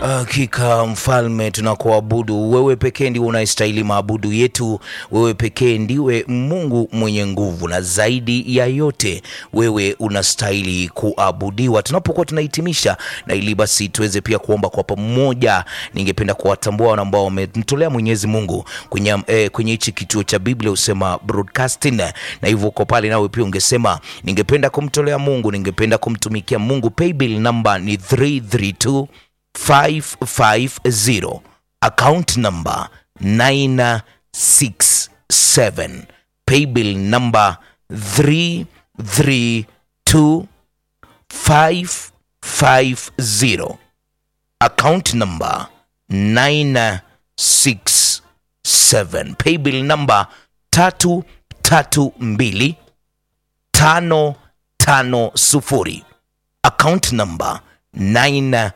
Hakika mfalme, tunakuabudu wewe pekee, ndiwe unayestahili maabudu yetu. Wewe pekee ndiwe Mungu mwenye nguvu, na zaidi ya yote wewe unastahili kuabudiwa. Tunapokuwa tunahitimisha na ili basi tuweze pia kuomba kwa pamoja, ningependa kuwatambua wale ambao wamemtolea Mwenyezi Mungu kwenye eh, kwenye hichi kituo cha Biblia husema broadcasting, na hivyo uko pale nawe pia ungesema ningependa kumtolea Mungu, ningependa kumtumikia Mungu. Paybill namba ni 332 550 account number 967 paybill number 332550 account number 967 paybill number 332 550 account number 967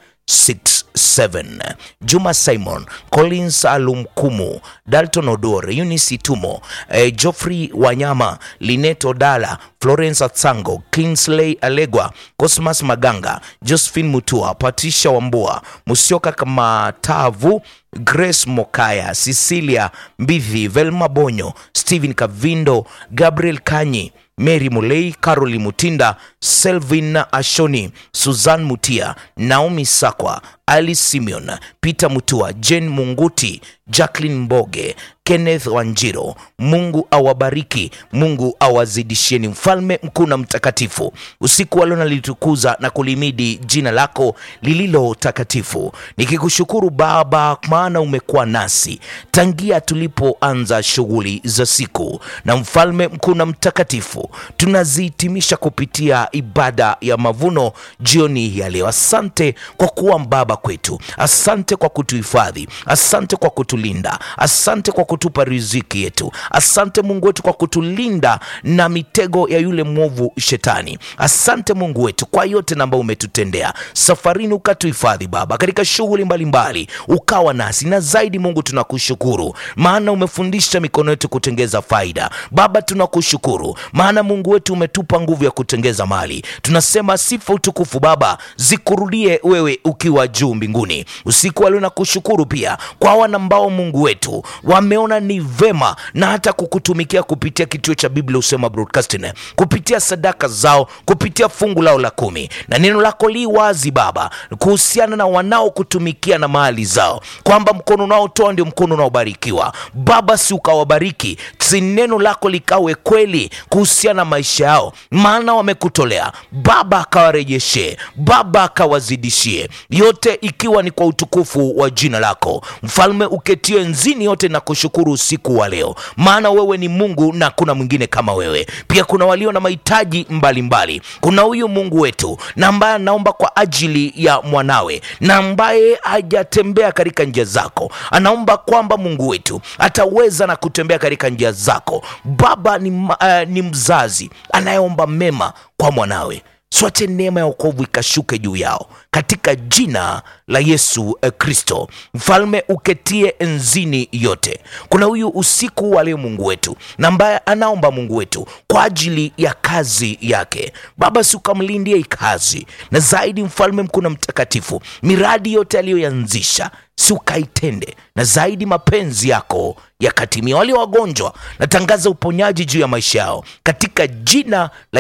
Juma Simon, Collins Alumkumu, Dalton Odore, Eunice Tumo, eh, Geoffrey Wanyama, Lineto Dala, Florence Atsango, Kingsley Alegwa, Cosmas Maganga, Josephine Mutua, Patricia Wambua, Musioka Kamatavu, Grace Mokaya, Cecilia Mbithi, Velma Bonyo, Stephen Kavindo, Gabriel Kanyi, Mary Mulei, Caroline Mutinda, Selvin Ashoni, Suzanne Mutia, Naomi Sakwa, Ali Simeon, Peter Mutua, Jane Munguti, Jacqueline Mboge, Kenneth Wanjiro. Mungu awabariki, Mungu awazidishieni. Mfalme mkuu na mtakatifu, usiku wa leo nalitukuza na kulimidi jina lako lililo takatifu, nikikushukuru Baba, maana umekuwa nasi tangia tulipoanza shughuli za siku. Na mfalme mkuu na mtakatifu, tunazihitimisha kupitia ibada ya mavuno jioni ya leo. Asante kwa kuwa baba kwetu, asante kwa kutuhifadhi, asante kwa kutulinda, asante kwa kutupa riziki yetu, asante Mungu wetu kwa kutulinda na mitego ya yule mwovu Shetani. Asante Mungu wetu kwa yote ambayo umetutendea safarini, ukatuhifadhi Baba katika shughuli mbalimbali, ukawa nasi na zaidi. Mungu tunakushukuru maana umefundisha mikono yetu kutengeza faida. Baba tunakushukuru maana Mungu wetu umetupa nguvu ya kutengeza mali. Tunasema sifa, utukufu Baba zikurudie wewe ukiwa juu mbinguni. Usiku wa leo nakushukuru pia kwa wana ambao Mungu wetu wameona ni vema na hata kukutumikia kupitia kituo cha Biblia Husema Broadcasting, kupitia sadaka zao, kupitia fungu lao la kumi, na neno lako li wazi Baba kuhusiana na wanaokutumikia na mali zao, kwamba mkono unaotoa ndio mkono unaobarikiwa. Baba, si ukawabariki, si neno lako likawe kweli kuhusiana na maisha yao, maana wamekutolea Baba, akawarejeshe Baba, akawazidishie yote, ikiwa ni kwa utukufu wa jina lako Mfalme uketie nzini yote na kushukuru usiku wa leo, maana wewe ni Mungu na kuna mwingine kama wewe. Pia kuna walio na mahitaji mbalimbali. Kuna huyu Mungu wetu na ambaye anaomba kwa ajili ya mwanawe na ambaye hajatembea katika njia zako, anaomba kwamba Mungu wetu ataweza na kutembea katika njia zako. Baba ni, uh, ni mzazi anayeomba mema kwa mwanawe Swache neema ya wokovu ikashuke juu yao katika jina la Yesu Kristo. Mfalme uketie enzini yote. Kuna huyu usiku wa leo Mungu wetu na ambaye anaomba Mungu wetu kwa ajili ya kazi yake. Baba, si ukamlindie kazi na zaidi, mfalme mkuu na mtakatifu, miradi yote aliyoyanzisha si ukaitende na zaidi, mapenzi yako yakatimia. Walio wagonjwa natangaza uponyaji juu ya maisha yao katika jina la